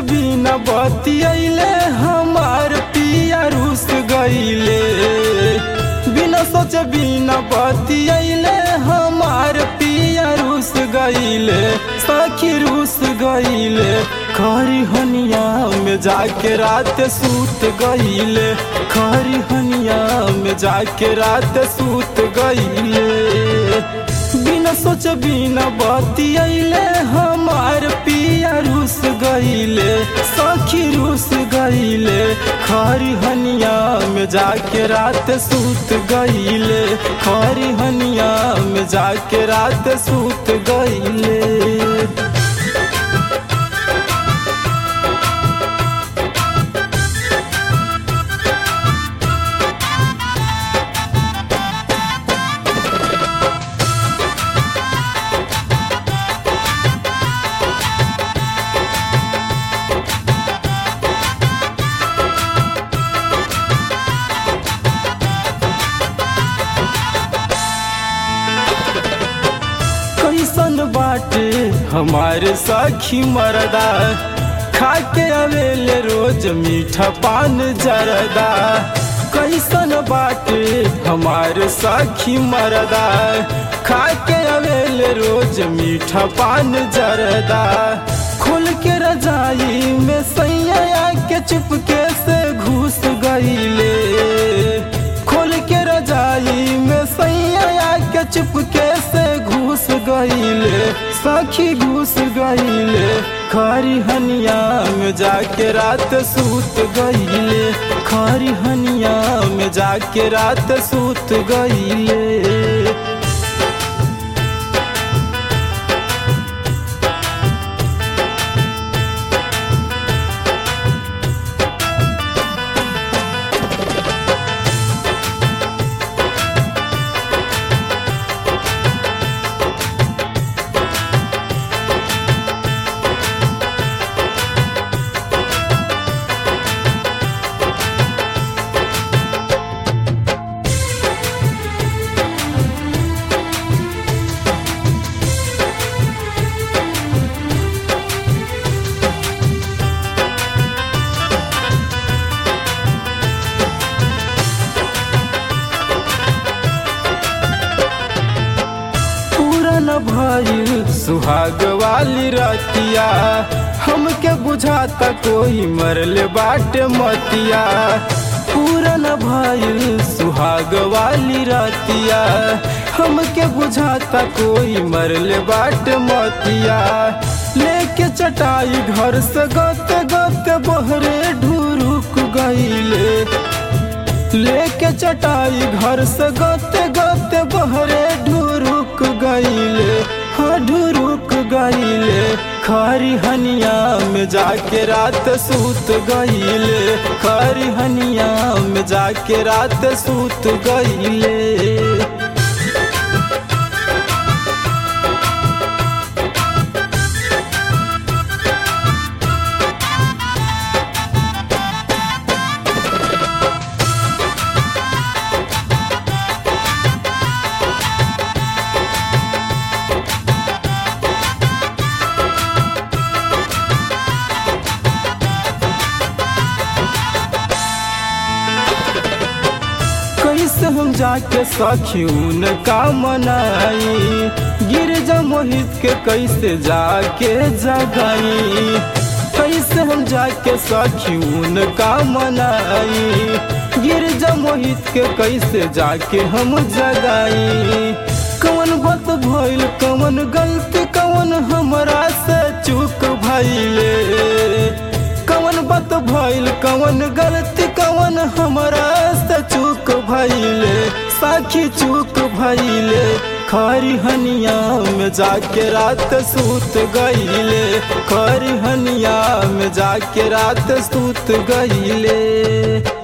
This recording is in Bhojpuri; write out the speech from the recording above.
बिना बतियैले हमार पिया रूस गईले बिना सोच बिना बतियैले हमार पिया रूस गईले सखी रूस गईले खरी हनिया में जाके रात सूत गईले खरी हनिया में जाके रात सूत गईले बिना सोच बिना बतियैले हमार पिया रूस गईले सखी रूस गईले खरी हनिया में जाके रात सूत गईले खरी हनिया में जाके रात सूत गईले कैसन बाटे हमारे सखी मरदा खाके अवेले रोज मीठा पान जरदा कैसन बाटे हमारे सखी मरदा खाके अवेले रोज मीठा पान जरदा खोल के रजाई में सैया के चुपके से घुस गईले खोल के रजाई में सैया के चुपके से घुस गईले सखी घुस गईले खरी हनिया में जाके रात सूत गईले खरी हनिया में जाके रात सूत गईले पूरन भइल सुहाग वाली रतिया हमके बुझाता कोई मरले बाटे मतिया पूरन भइल सुहाग वाली रतिया हमके बुझाता कोई मरले बाटे मतिया लेके चटाई घर से गते गते बहरे ढुरुक गईले लेके चटाई घर से गते गते बहरे ढुरुक गईले हाँ ढुरुक गईले खरी हनिया में जाके रात सूत गईले खरी हनिया में जाके रात सूत गईले कैसे हम जाके सखियून का मनाई गिरजा मोहित के कैसे जाके जगाई कैसे हम जाके सखियून का मनाई गिरजा मोहित के कैसे जाके हम जगाई कौन बात भइल कौन गलती कौन हमरा से चूक भइले कौन बात भइल कौन गलती कौन हमरा से चूक भइले साखी चूक भइले खरी हनिया में जाके रात सूत गईले खरी हनिया में जाके रात सूत गईले